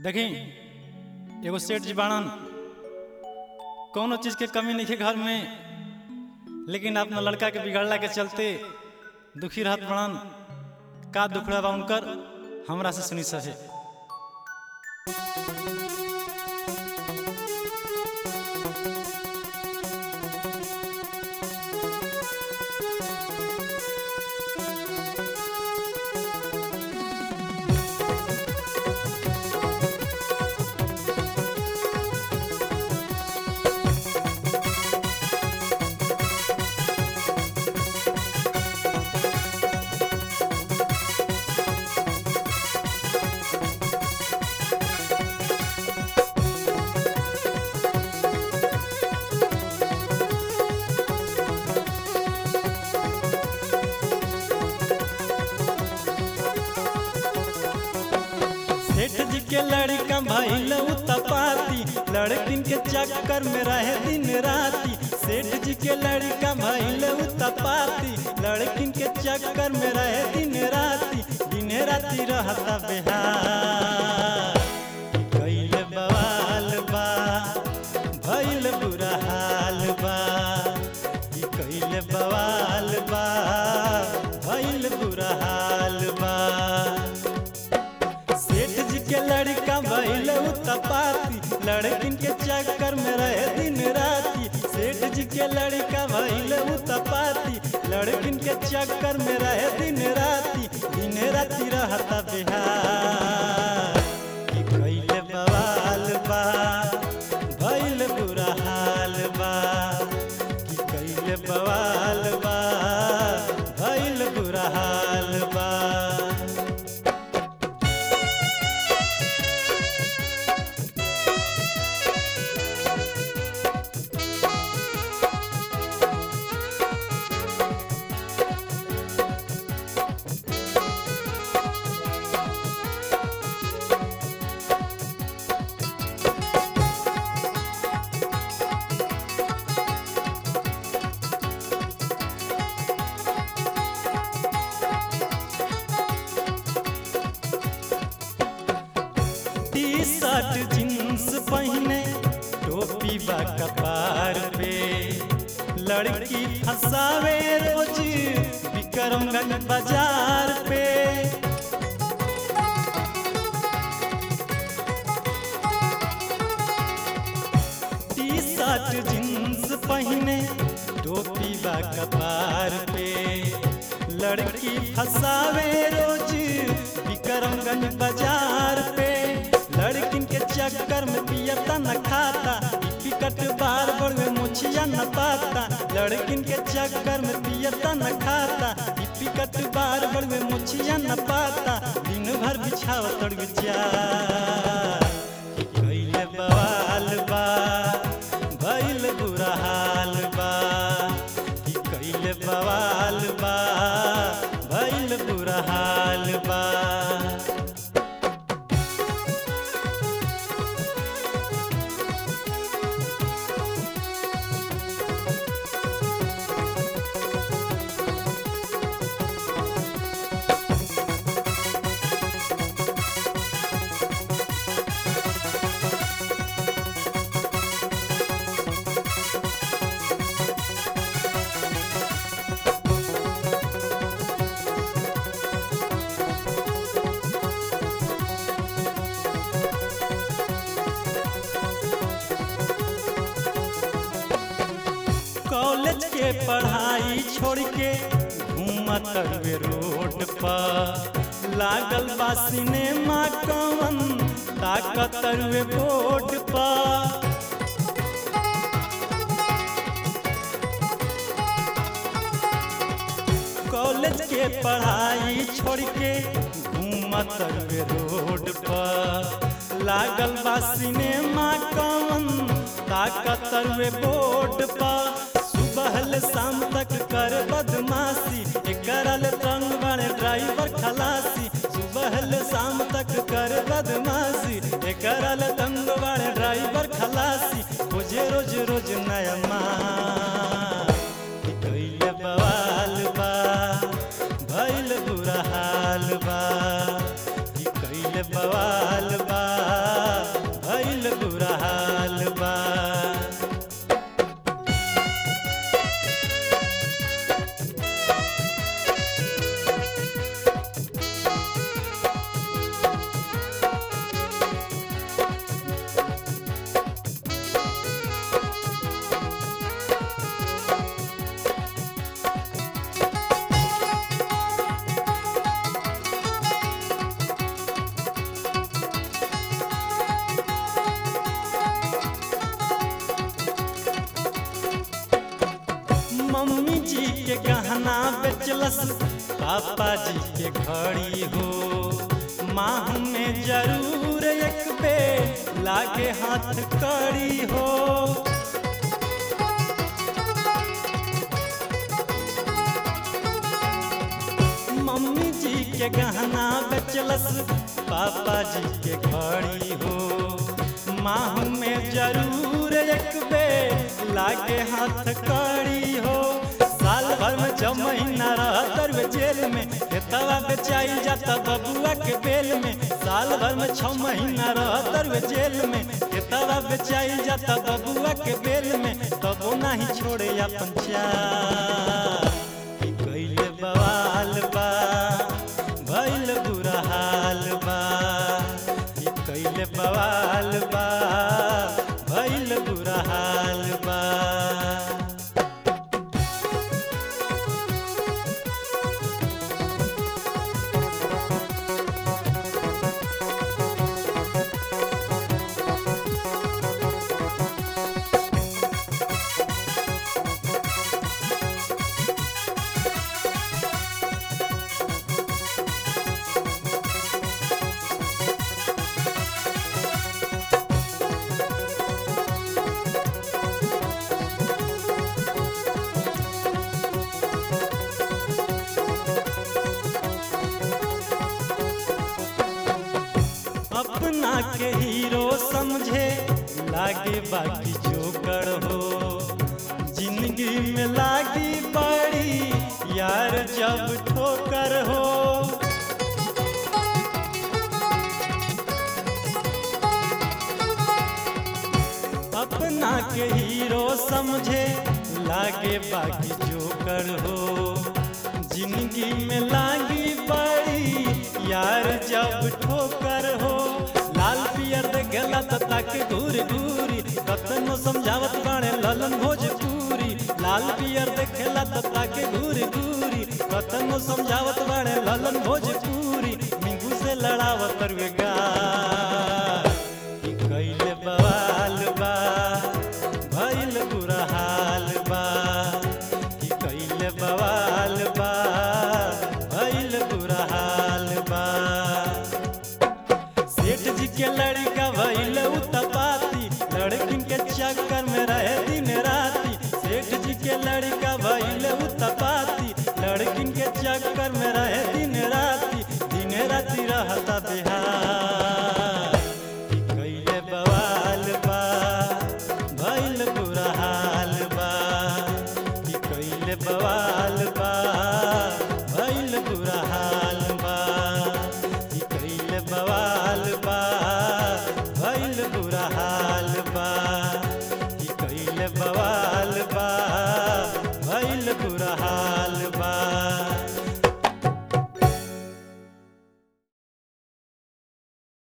देखी एगो सेठ जी बाड़न कौनो चीज के कमी नहीं है घर में लेकिन अपना लड़का के बिगड़ला के चलते दुखी रहत बड़न का दुखड़ा बा उनकर हमरा से सुनी सहे सेठ जी के लड़का भइल तपाती लड़किन के चक्कर में रहे दिन राती सेठ जी के लड़का भइल तपाती लड़किन के चक्कर में रहे दिन राती दिन राती रहता बिहार कैल बवाल बा भइल बुरा हाल बा ई कैल बवाल बा भइल बुरा हाल बा सेठ जी के लड़का भइल तपाती लड़किन के चक्कर में रहे दिन राती सेठ जी के लड़का भइल तपाती लड़किन के चक्कर में रहे दिन राती दिन राती रहता बिहार कि कैले बवाल बा भइल बुरा हाल बा कि कैले बवाल बा भइल बुरा हाल बा टी शर्ट जींस पहने टोपी बा कपार पे लड़की फंसावे रोज विक्रमगंज बाजार पे टी शर्ट जींस पहने टोपी बा कपार पे लड़की फंसावे रोज विक्रमगंज बाजार पे लड़किन के चक्कर में पियता न खाता टिकट बार बार में मुछिया न पाता लड़किन के चक्कर में पियता न खाता टिकट बार बार में मुछिया न पाता दिन भर बिछाव तड़ चार कैले बवाल बा भइल बुरा हाल बा कि कैले बवाल बा भइल बुरा हाल बा कॉलेज के पढ़ाई छोड़ के घूमत हुए रोड पर लागल बा सिनेमा कवन ताकत हुए बोर्ड पर कॉलेज के पढ़ाई छोड़ के घूमत हुए रोड पर लागल बा सिनेमा कवन ताकत हुए बोर्ड पर सुबह ले शाम तक कर बदमाशी करल रंग बड़े ड्राइवर खलासी सुबह ले शाम तक कर बदमाशी करल रंग बड़े ड्राइवर खलासी रोजे रोज रोज नया माँ कैले बवाल बा भइल बुरा हाल बा कि कैले बवाल बा के गहना बेचलस पापा जी के घड़ी हो माह में जरूर एक बे लागे हाथ कड़ी हो मम्मी जी के गहना बेचलस पापा जी के घड़ी हो माह में जरूर एक बे लागे हाथ कड़ी हो साल भर में छह महीना रहतर वे जेल में खेतवा बेचाई जाता बबुआ के बेल में साल भर में छह महीना रहतर वे जेल में खेतवा बेचाई जाता बबुआ के बेल में तबो नहीं छोड़े अपन चार कि कइले बवाल बा भइल बुरा हाल बा कि कइले बवाल बा भइल बुरा हाल बा अपना के हीरो समझे लागे बाकी जोकर हो जिंदगी में लागी बड़ी यार जब ठोकर हो अपना के हीरो समझे लागे बाकी जोकर हो जिंदगी में लागी बड़ी यार जब ठोकर हो लाल पियर देखेला त ताके घूर घूरी कतनो समझावत बाणे ललन भोजपुरी लाल पियर देखेला त ताके घूर घूरी कतनो समझावत बाणे ललन भोजपुरी मिंगू से लड़ावत वे गाल कि कइले बवाल बा भइल बुरा हाल बा कि कइले बवाल बा भइल बुरा हाल बा सेठ जी के लड़का भइल उत्पाती लड़किन के चक्कर में रहे दिन राती सेठ जी के लड़का भइल उत्पाती लड़किन के चक्कर में रहे